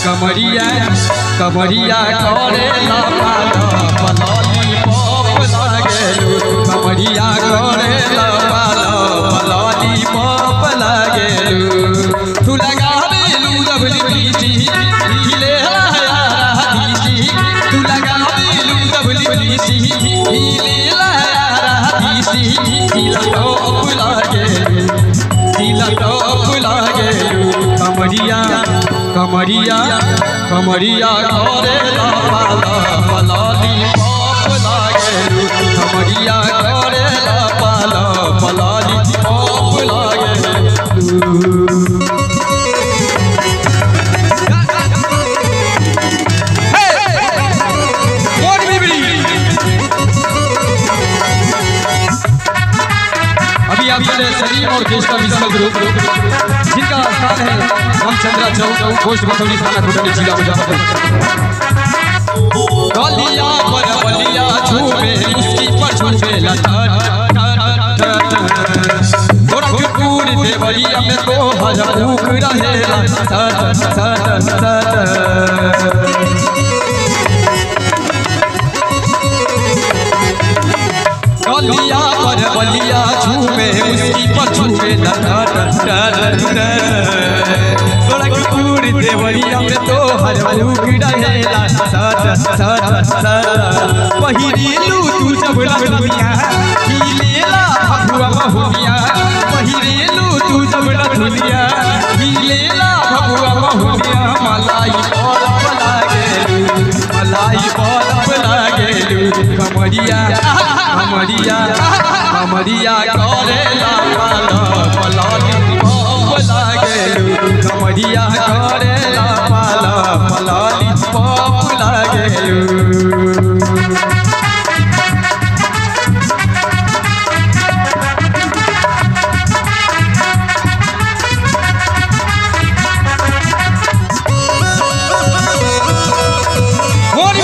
कमरिया कमरिया करे लपाल पलाली पप लागेलू कमरिया करे लपाल पलाली पप लागेलू तू लगावेलू डबली पीटी हिले लाया दीदी तू लगावेलू डबली पीटी हिले लाया दीदी दिला टॉप लागेलू दिला टॉप लागेलू कमरिया कमरिया कमरिया करे लापाला पलाली पप लागेलू कमरिया करे लापाला पलाली पप लागेलू Hey! बिबली अभी आप सुने सलीम और केशव म्यूजिकल ग्रुप जिनका स्थान है रामचंद्रा चौक पोस्ट बसौली थाना कोटली जिला मुजफ्फरपुर गलिया पर बलिया झूमे उसकी पर झूमे लता गोरखपुर देवरिया में तो हजार भूख रहेला सत सत सत गलिया पर बलिया झूमे उसकी पर झूमे गोरखपुर देवरिया में तो हर भूख रहेला सत सत सत पहिरेलू तू जब लखनिया हिलेला भगवा बहुनिया पहिरेलू तू जब लखनिया हिलेला भगवा बहुनिया मलाई बरफ लागेलू मलाई बरफ लागेलू कमरिया कमरिया कमरिया करेला पाला पलाली पप लागेलू कमरिया करेला पाला पलाली पप लागेलू What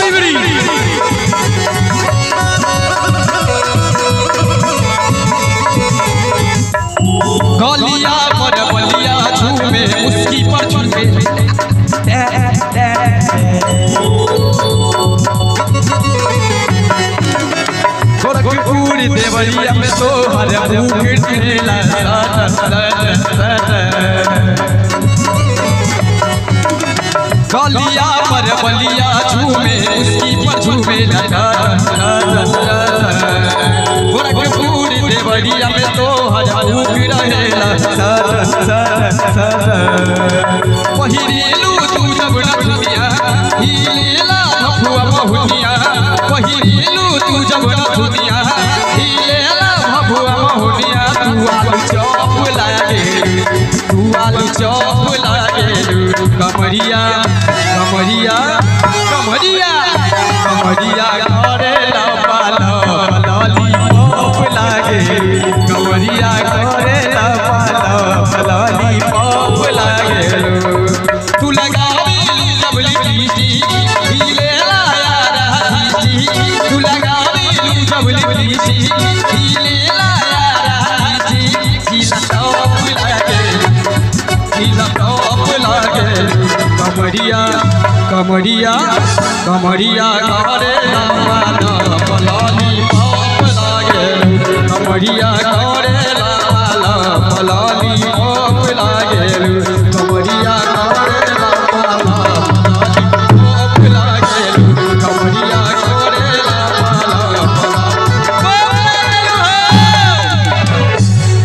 गलिया पर बलिया झूमे उसकी पर झूमे गोरखपुर देवरिया में तो हर भूख ठेला सत सत सत गलिया पर बलिया झूमे उसकी पर झूमे लगा गोरखपुर देवरिया में तो हजार भूख रहेला पहिरेलू तू जब नथुनिया हिलेला भभुआ बहुनिया पहिरेलू तू जब नथुनिया हिलेला भभुआ बहुनिया तू आलू चौप लागे तू आलू चौप लागे कमरिया कमरिया कमरिया कमरिया करे पाला लाली पप लागे कमरिया करे पाला लाली पप लागे तू लगावे लवली पीटी हिले लाया रही तू लगावे लवली पीटी हिले लाया रही हीला टॉप लागे हीला टॉप लागे कमरिया कमरिया कमरिया करे पाला पलाली पप लागे कमरिया